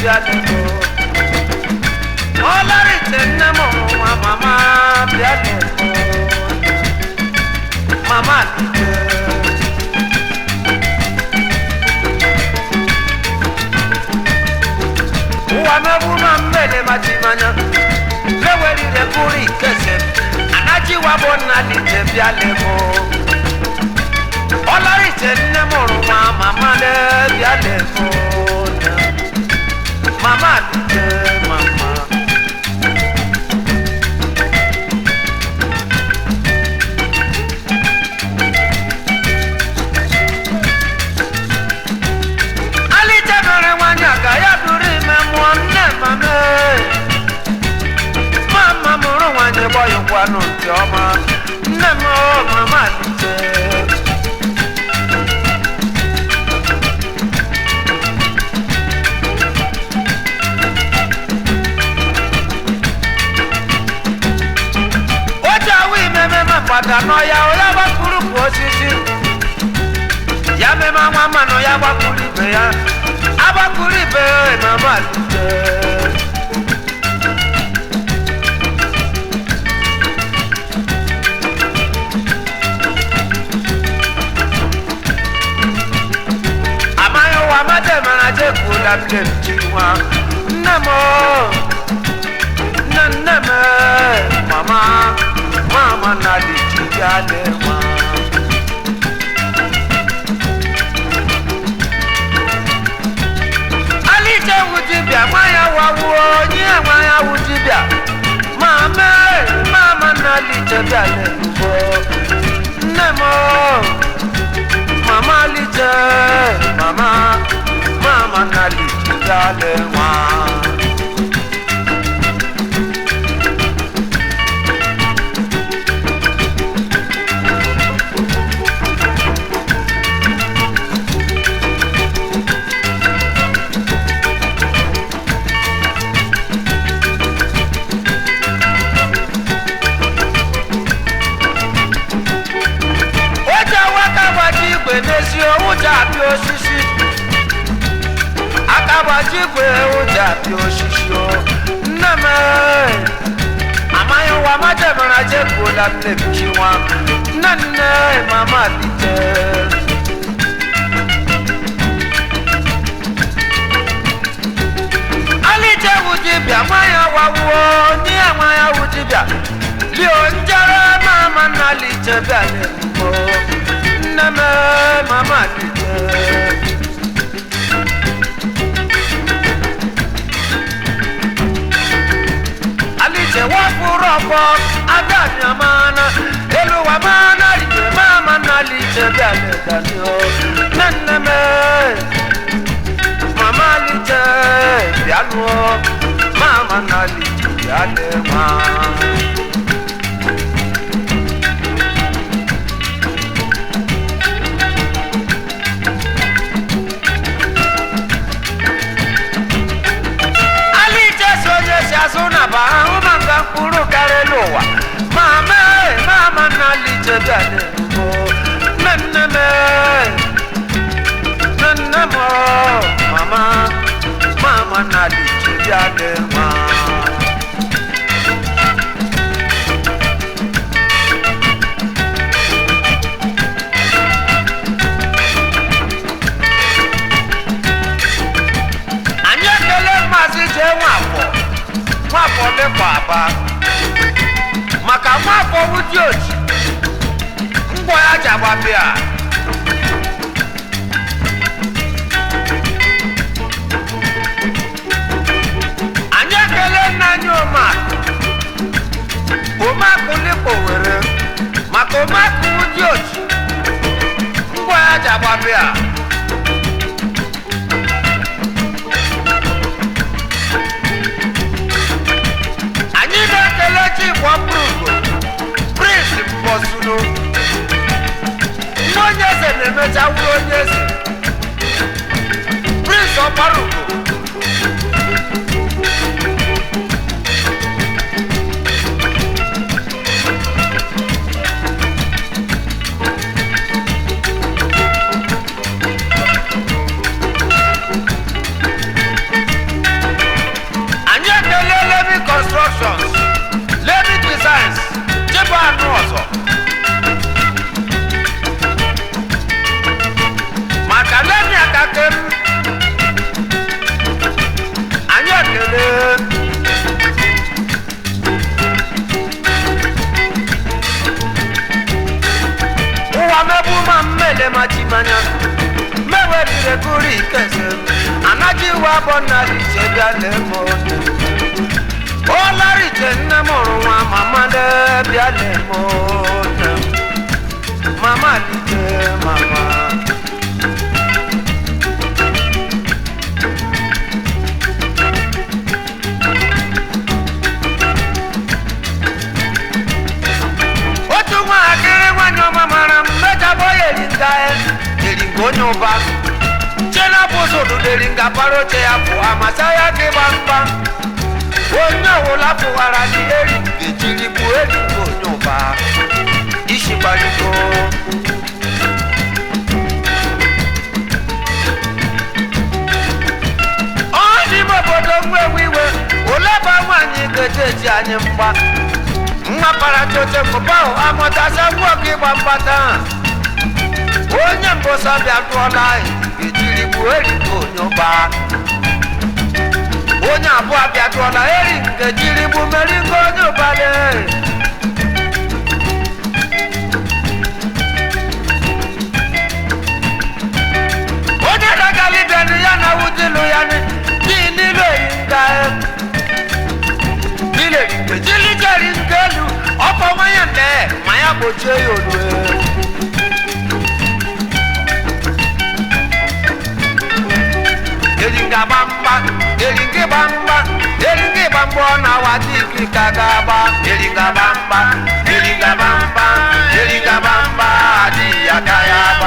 bịa lego ọlarite nne m nwa mama bịa lego mama lite ụwa megbu ma mmele machimanya lewerire bụrụ ikese anajiwa bụ nna lite bịa lego ọlarite nne m hụrụ nwa mama bịa lego mama lite mama alite mere nwanyị a ka ya bụrụ ime mụọ nne mama mama mụrụ nwanyị gbọyịkwanụ ntị ọma nne m o mama alite oji awụ imememe mgbada n'ọya ya gbapụrụ bụ osisi ya meme nwa mmanụ ya gbapụrụ ibe ya agbapụrụ ibe ya mama alite amaghị ụwa mmadụ mara jekwuola mle m ji nwa nne m o, nne nne m e, mama mama na lijiale nwa alije wu dibịa nwa ya wawuo onye nwa ya wu dibịa ma mee mama na alije bịa lelubo nne m o, mama alije mama mama na alije bịa le nwa o ji awaka gbaji igwe n'ezi ụja apịa osisi aka gbaji igwe ụja apịa osisi o nne m ee, amaghị ụwa majemara jekwuola mmebichi nwa nne nne mama lite alije wu dibịa nwa ya wawuo nye ya nwa ya wu dibịa lio njere mama na lije bịa lelubo nne m ee, mama lite alije wapụrụ ọkpọ adamia mana elu wa mana lije mama na lije bịa ledanio nne nne m ee, mama lije bịa lụọ mama na lije bịa le nwa alije si onye si azụ na ba ahụ ma nga mkpụrụ karịa n'ụwa ma mee mama na alije bịa n'elubo nne nne m ee, nne nne m o, mama mama na alije bịa n'enwa anyị ekele maazị jee nwafọ nwafọ lekwa aba maka nwafọ wudi oji ngwọ ya ji agbapịa anyị ekele nna anyị omakụ omakụ lekwa were maka omakụ wudi oji ngwọ ya ji agbapịa anyị na-ekele chikwa prugo prince mbọsunu nwa onye eze na-emecha wuru onye eze prince ọkparugo mmanya mewerire kuru ikese anaghị iwe abọ na riche bịa lemo olariche nne mụrụ nwa mama bịa lemo mama lije mama otu nwatakịrị nwanyị ọma mara m mejabọ ya eringa eringa onye ụba chenapụzụ ụdụdụ eringa para oche ya pụọ masa ya gị gbamgba onye ọwụla pụwara dị eringa ejiri gbuo eringa onye ụba isi gbarigo ọ n'ime obodo nwewe iwe oleba nwaanyị ga-eji anyị mgba nwa kparacha oche mbụba ahụ amụtacha ngwa ọkụ ịgba mgbata onye mbụsa bịa dụọla ejiri gbuo erika onye ụba onye abụọ bịa dụọla eri nke jiri gbu meringo onye ụbale onye dagali bịanụ ya na wudilu ya dị n'ilu eringa ilé ìpèjìlì jẹ́rìí ngẹ́lu ọkọ̀ wáyà lẹ̀ máyà bòjú eyòlù ẹ̀. eringa bamba eringe bamba eringe bamba ọ̀nà wa ti fi kàga bá eringa bamba eringa bamba eringa bamba àti ìyàkáyà bá.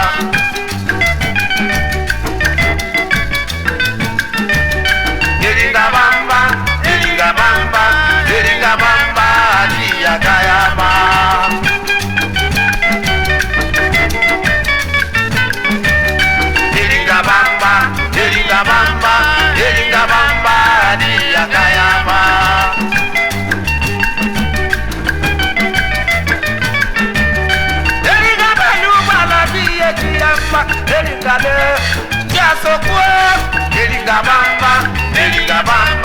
eringa bamba eringa bamba eringa bamba àti ìyàkáyà bá. eringa bamba eringa bamba eringa bamba àti ìyàkáyà bá. eringa bẹ́ẹ̀ni gbàlá bí iye ti yá ń bá eringa lé jẹ́ àsokú eringa bamba eringa bamba.